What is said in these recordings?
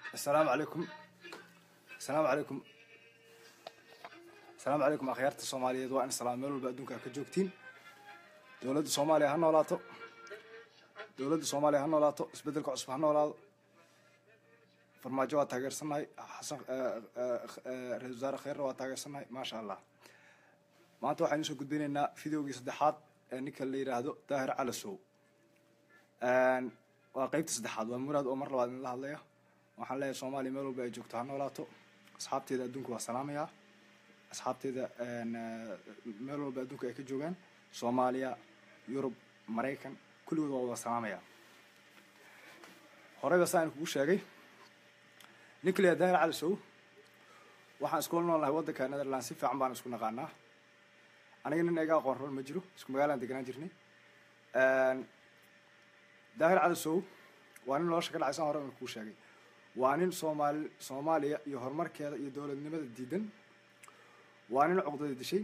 asalaamu calaykum asalaamu calaykum asalaamu calaykum akhyaarta soomaaliyeed waa in salaam meel walba adduunka ka joogtiin dowladda soomaaliya ha noolaato dowladda soomaaliya ha noolaato isbeddelka cusub ha noolaado farmaajo waa taageersannahay xasan ra-isul wasaare kheyrna waa taageersannahay maasha allah maanta waxaynu soo gudbinaynaa videogii saddexaad ee ninka la yidhaahdo daahir calasow waa qeybta saddexaad waa muraad oo mar labaad idinla hadlaya waxaan leeyahay soomaaliya meel walba ay joogto ha noolaato asxaabteeda adduunka waa salaamayaa asxaabteeda meel walba adduunka ay ka joogaan soomaaliya yurub maraykan kulligood waa wada salaamayaa horeyba saan kugu sheegay ninka leeyahay daahir calisow waxaan iskula noolnahay waddanka netherland si fiican baan isku naqaanaa aniga nin iga aqoon ron ma jiro isku magaalaan deganaan jirnay daahir calisow waa nin nolosha ka dhacaysan hore kuu sheegay waa nin soomaali soomaaliya iyo horumarkeeda iyo dowladnimada diidan waa nin cuqdada dishay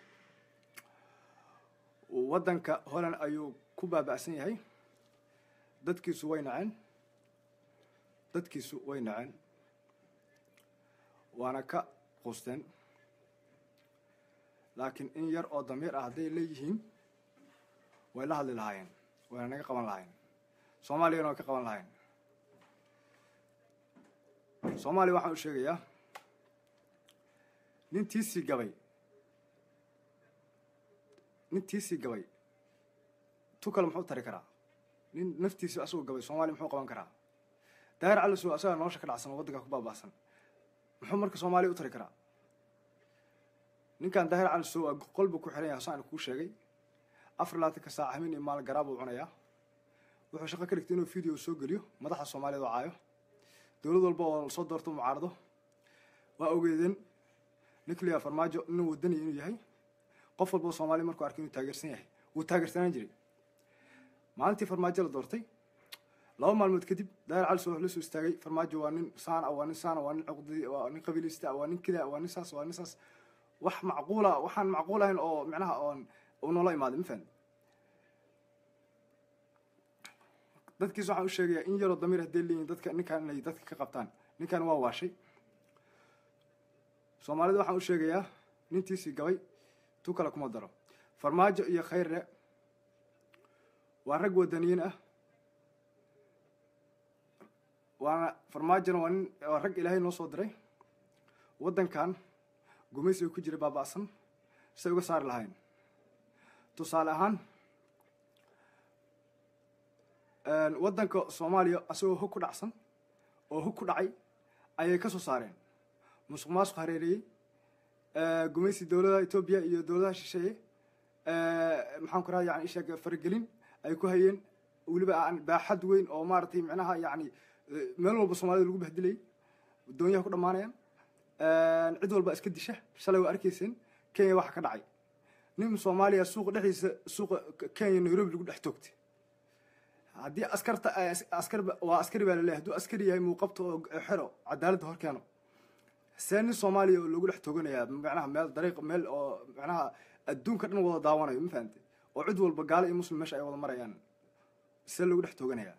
waddanka holland ayuu ku baaba'san yahay dadkiisu way naceen dadkiisu way naceen waana ka qusteen laakiin in yar oo damiir ah hadday leeyihiin way la hadli lahaayeen wayna naga qaban lahayen soomaaliyana way ka qaban lahayen soomaaliya waxaan u sheegayaa nin tiisii gabay nin tiisii gabay tu kale muxuu tari karaa nin naftiisi asagoo gabay soomaaliya muxuu qaban karaa daahir calisow asagaa nolosha ka dhacsan oo waddanka ku baaba'san muxuu marka soomaaliya u tari karaa ninkan daahir calisow qolbu ku xiran yahay saan kuu sheegay afar labaatanka saac hamin iyo maal garaab uu cunayaa wuxuu shaqo ka dhigtay inuu video soo geliyo madaxa soomaaliyeed oo caayo dowlad walba oo soo doorto mucaarado waa ogeedeen nuclear farmaajo inuu wadaniya inuu yahay qof walba oo soomaaliya markuu arkay inuu taageersan yahay wuu taageersanaan jiray maalintii farmaajo la doortay laba maalmood kadib daahir calisow wuxuu la soo istaagay farmaajo waa nin saan ah waa nin saan ah waa nin cuqdi waa nin qabiilista ah waa nin kida waa nin saas waa nin saas wax macquula waxaan macquul ahayn oo micnaha oon uu noola imaaday ma fahan dadkiis waxaan u sheegayaa in yaroo damiir hadday leeyihin dadka ninkaan inay dadka ka qabtaan ninkan waa waashay soomaalida waxaan u sheegayaa nintiisii gabay tu kale kuma daro farmaajo iyo khayrre waa rag wadaniyiin ah waana farmaajona waa nin waa rag ilaahay noo soo diray waddankan gumaysiga ku jira baaba'san say uga saari lahayn tusaale ahaan waddanka soomaaliya asagoo hog ku dhacsan oo hog ku dhacay ayay ka soo saareen musuq maasuq hareeriyey gumaysi dowladaha etoobiya iyo dowladaha shisheeye maxaan ku raha yani isheeg faragelin ay ku hayeen weliba aan baaxad weyn oo maaragtay micnaha yani meel walba soomaalida lagu bahdilayay doonyaha ku dhammaanayaan cid walba iska disha shalay waa arkayseen kenya waxa ka dhacay nin soomaaliya suuqa dhexdiisa suuqa kenya nairobi lagu dhex toogtay haddii askarta askar waa askari baa laleeyahy hadduu askari yahay muuqabta oo xero cadaaladda hor keeno see nin soomaaliya oo loogu dhex tooganayaa macnaha meel dariiq meel oo macnaha adduunka dhan wada daawanayo ma fahamte oo cid walba gaalo iyo muslim meesha ay wada marayaan see loogu dhex tooganayaa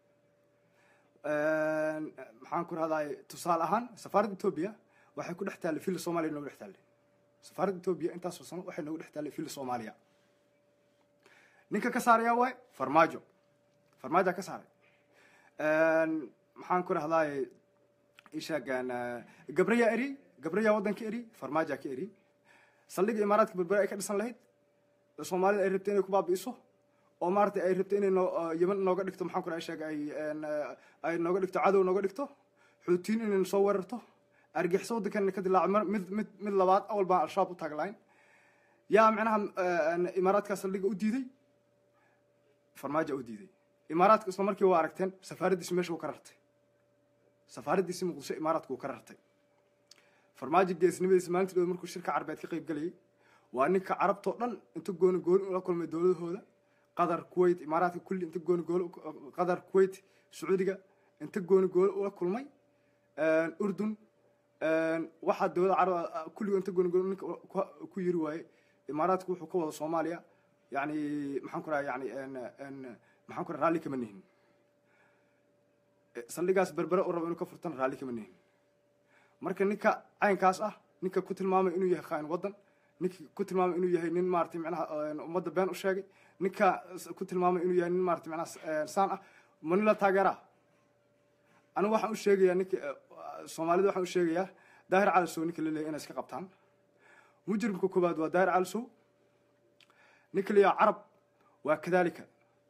maxaan ku rahdaay tusaale ahaan safaaradda etoobiya waxay ku dhex taallay fili soomaaliya noogu dhex taallay safaaradda etoobiya intaasoo sano waxay noogu dhex taallay fili soomaaliya ninka ka saarayaa waay farmaajo farmaaja ka saaray maxaan ku rahdaay isheegaan gabrayaa eri gabrayaa waddanka eri farmaaja ka eri saldhiga imaaraadka berbere ay ka dhisan lahayd soomaalida ay rabtay inay ku baabi'iso oo maaragtay ay rabtay inay noo yeman nooga dhigto maxaan ku raha sheega ay ay nooga dhigto cadow nooga dhigto xuutiin inay soo weerarto argixisa waddankan ka dilaaco mid mid mid labaad awal baan al-shabaab u taaglayn yaa micnaha imaaraadkaa saldhiga u diiday farmaaja u diiday imaaraadka isla markii waa aragteen safaaraddiisi meesha uu ka rartay safaaraddiisi muqdisho imaaraadka uu ka rartay farmaajo geesnimadiisa maalintii dhow markuu shirka carbeed ka qayb galayay waa ninka carabtoo dhan inta gooni gooni ula kulmay dowladahooda qatar kuwait imaaraadka kulli inta gooni gooni qatar kuwait sacuudiga inta gooni gooni ula kulmay urdun waxaa dowladda carab kulligo inta gooni gooni ninka ku yiri waaye imaaraadku wuxuu ka wada soomaaliya yani maxaan ku raha yani maxaan ku raha raalli kama nihin saldhigaas berbere u rabo inuu ka furtana raalli kama nihin marka ninka caynkaas ah ninka ku tilmaamay inuu yahay khaain waddan ninka ku tilmaamay inuu yahay nin maratay micnaha ummadda been u sheegay ninka ku tilmaamay inuu yahay nin maratay micnaha saan ah ma nin la taageeraa anigu waxaan u sheegayaa ninka soomaalida waxaan u sheegayaa daahir calisow ninka la leeyahy inay iska qabtaan mujrimka koowaad waa daahir calisow ninka la yaha carab waa kadalika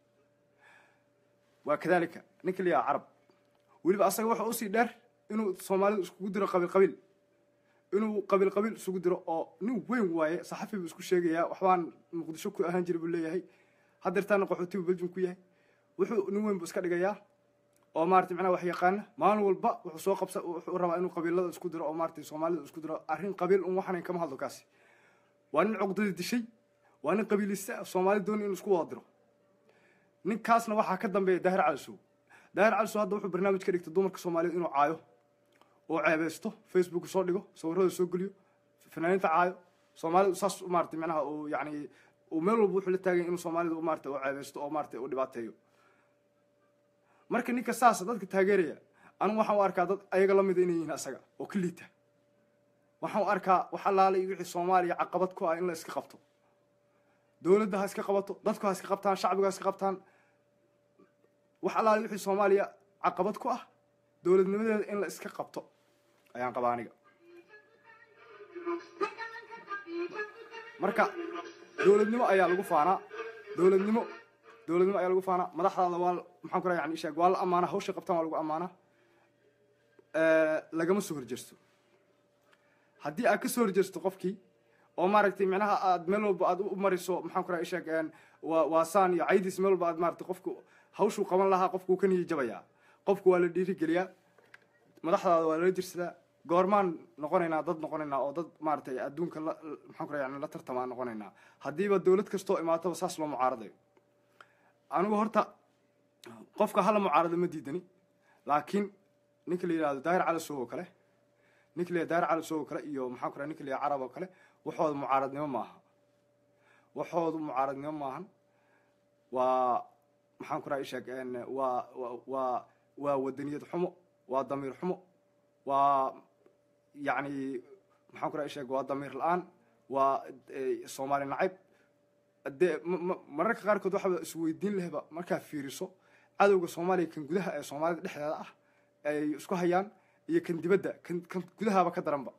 waa kadalika ninka la yaha carab weliba asaga waxa usii dheer inuu soomaalidu iskugu diro qabiil qabiil inuu qabiil qabiil isugu diro oo nin weyn waaye saxafi buu isku sheegayaa waxbaan muqdisho ku ahaan jiray buu leeyahay hadeertaana qaxootibu beljum ku yahay wuxuu nin weyn buu iska dhigayaa oo maratay macnaha wax yaqaana maalin walba wuxuu soo qabsa wuxuu rabaa inuu qabiilada isku diro oo maratay soomaalida isku diro arrin qabiil un waxanan kama hadlo kaasi waa nin cuqdadii dishay waa nin qabiilista soomaali dooni inuu isku wada diro ninkaasna waxaa ka dambeeya daahir calisow daahir calisow hadda wuxuu barnaamij ka dhigtay dumarka soomaaliyed inuu caayo oo ceebeysto facebook soo dhigo sawirada soo geliyo fanaaniinta caayo soomaalida saas maratay macnaha uu yani uu meel walba wuxuu la taagay inuu soomaalida maratay u ceebeysto oo maratay u dhibaateeyo marka ninka saasa dadka taageeraya anigu waxaan u arkaa dad ayaga la mida inay yihiin asaga oo ka liita waxaan u arkaa wax allaale iyo wixii soomaaliya caqabad ku ah in la iska qabto dowladda ha iska qabato dadku ha iska qabtaan shacbigu ha iska qabtaan wax allaale wixii soomaaliya caqabad ku ah dowladnimadeeda in la iska qabto ayaan qabaa aniga marka dowladnimo ayaa lagu faanaa dowladnimo dowladnimo ayaa lagu faanaa madaxdaada waa maxaan ku raha yani sheeg waa la amaanaa hawshay qabtaan waa lagu amaanaa lagama soo horjeesto haddii aad ka soo horjeesto qofkii oo maaragtay micnaha aad meel walba aad u mariso maxaan ku raha sheeg waa waa saan iyo caydiis meel walba aad maaragtay qofku hawshuu qaban lahaa qofku ka niyi jabayaa qofku waa la dhiirigeliyaa madaxdaada waa lala jirsadaa goormaan noqonaynaa dad noqonaynaa oo dad maaragtay adduunka la maxaan ku raha yani la tartamaa noqonaynaa haddiiba dowlad kastoo imaataba saas loo mucaaradayo anigu horta qofka hala mucaarado ma diidani laakiin ninka la yidhahdo daahir calisow oo kale ninka la yihahdo daahir calisow oo kale iyo maxaan ku raha ninka la yihahdo carab oo kale waxooda mucaaradnimo maaha waxoodu mucaaradnimo maahan waa maxaan ku raha isheeg waa waa waa wadaniyad xumo waa damiir xumo waa yacni maxaan ku raha isheeg waa damiir la-aan waa soomaali nacayb dee mararka qaarkood waxaba isweydiin lehba markaa fiiriso cadowga soomaaliya kan gudaha ee soomaalida dhexdeeda ah ay isku hayaan iyo kan dibadda kan kan gudahaba ka daranba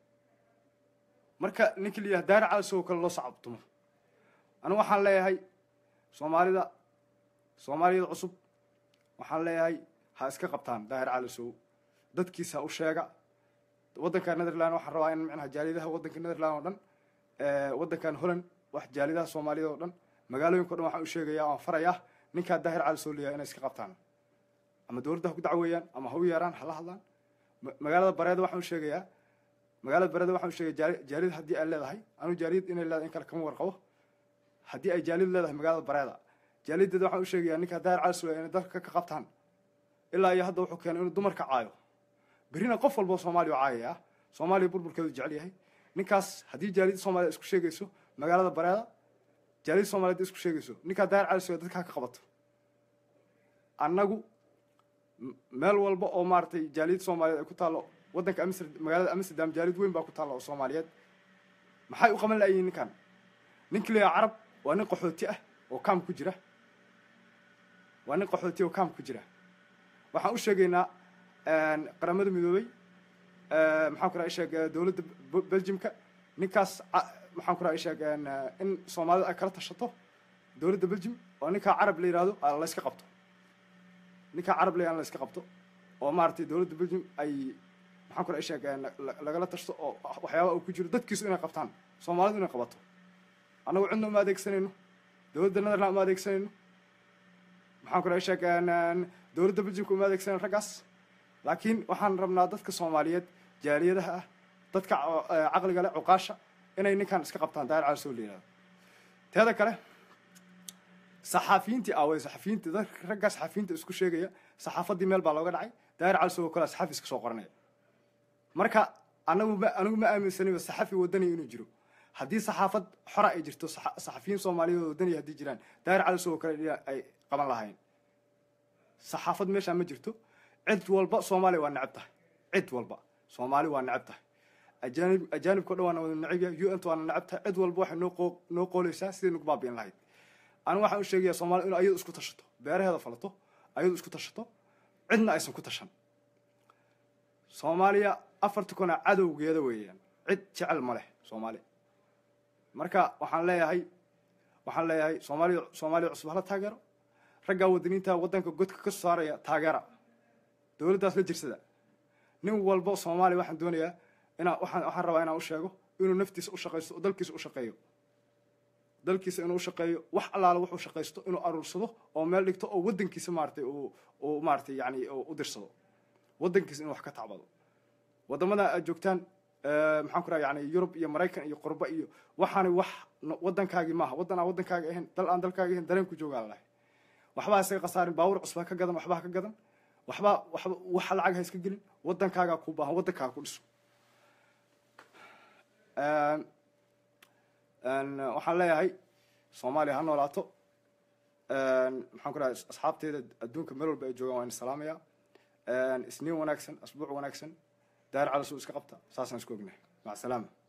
marka ninka la yidhaha daari calisow kale loo sacabtumo anigu waxaan leeyahay soomaalida soomaaliyada cusub waxaan leeyahay ha iska qabtaan daahir calisow dadkiisa u sheega waddanka netherland waxaan rabaa in micnaha jaaliyadaha waddanka netherland oo dhan waddankan holland wax jaalidaha soomaaliyada oo dhan magaalooyinka o dhan waxaan u sheegaya waan farayaa ninkaa daahir calisow leeyahay inay iska qabtaan ama dowladda ha ku dacweeyaan ama ha u yeeraan hala hadlaan magaalada bareeda waxaan u sheegayaa magaalada bareeda waxaan u sheegaya jaaliyad haddii ay leedahay anu jaaliyad inay leedahay in kale kama warqabo haddii ay jaaliyad leedahay magaalada bareeda jaaliyadeeda waxaan u sheegayaa ninkaa daahir calisow inay dalka ka qabtaan ilaa iyo hadda wuxuu keenay inuu dumarka caayo berrina qof walba soomaaliya u caayaya soomaaliya burburkeedu jecel yahay ninkaas haddii jaaliyadda soomaliya isku sheegayso magaalada bareeda jaaliyadda soomaliya isku sheegayso ninkaa daahir calisow dadkaa ka qabato annagu meel walba oo maaragtay jaaliyad soomaaliyeed ay ku taallo waddanka amster magaalada amsterdam jaaliyad weyn baa ku taalla oo soomaaliyeed maxay u qaban la'yihiin ninkan ninki leeyaha carab waa nin qaxooti ah oo kaam ku jira waa nin qaxooti oo kaam ku jira waxaan u sheegaynaa qaramada midoobey maxaan ku raha isheeg dowladda belgiumka ninkaas maxaan ku raha isheeg in soomaalida ay kala tashato dowladda belgium oo ninkaa carab la yihahdo la iska qabto ninkaa carab la yihahdo la iska qabto oo maaragtay dowladda belgium ay maxaan ku raha isheeg lagala tashto oo waxyaaba uu ku jiro dadkiisu inay qabtaan soomaalidu inay qabato annagu cidna uma adeegsanayno dowladda netherland uma adeegsanayno maxaan ku raha isheeg dowladda belgiumka uma adeegsanayno raggaas laakiin waxaan rabnaa dadka soomaaliyeed jaaliyadaha ah dadka caqliga leh cuqaasha inay ninkan iska qabtaan daahir calisow la yihahdo teeda kale saxaafiyiintii aaway saxafiyiinta dad raggaa saxafiyiinta isku sheegaya saxaafaddii meel baa looga dhacay daahir calisow oo kale saxafi iska soo qoranaya marka anagu ma anigu ma aaminsaniba saxafi wadani inuu jiro haddii saxaafad xora ay jirto saxafiyiin soomaaliyeed oo wadani haddii jiraan daahir calisow oo kale ay qaban lahayn saxaafad meeshaa ma jirto cid walba soomaaliya waa necab tahay cid walba soomaali waa necab tahay ajaanib ajaanibka o dhan waana wada necab yahay u n ta waana necab tahay cid walba waxay noo qoo noo qooleysaa sidii nagu baabi'in lahayd anigu waxaan u sheegayaa soomaaliya inu ayadu isku tashato beeraheeda falato ayadu isku tashato cidna aysan ku tashan soomaaliya afarta kuna cadowgeeda weeyaan cid jecel ma leh soomaaliya marka waxaan leeyahay waxaan leeyahay soomaaliya soomaaliya cusub hala taageero raggaa wadaniinta waddanka godka ka saaraya taageera dowladdaas la jirsada nin walba soomaaliya waxaan doonayaa inaa waxaan waxaan rabaa inaan u sheego inuu naftiisa u shaqaysto oo dalkiisa u shaqeeyo dalkiisa inuu u shaqeeyo wax allaala wuxuu shaqaysto inuu aruursado oo meel dhigto oo waddankiisa maaratay uu uu maaratay yani u dirsado waddankiisa inuu wax ka tacbado waddamada aad joogtaan maxaan ku raha yani yurub iyo maraykan iyo qurba iyo waxaani wax waddankaagii maaha waddan aan waddankaaga ahayn dal aan dalkaaga ahayn dareen ku joogaa lalahay waxbaa isaga khasaarin baawur cusbaa ka gadan waxbaa ka gadan waxbaa waxba waxa lacag ha iska gelin waddankaagaa ku baahan waddankaaga ku dhiso waxaan leeyahay soomaaliya ha noolaato maxaan ku dhahay asxaabteeda adduunka meel walba ay joogaan waan salaamayaa isniin wanaagsan asbuuc wanaagsan daar calasu iska qabta saasaan isku ognahay mac salaama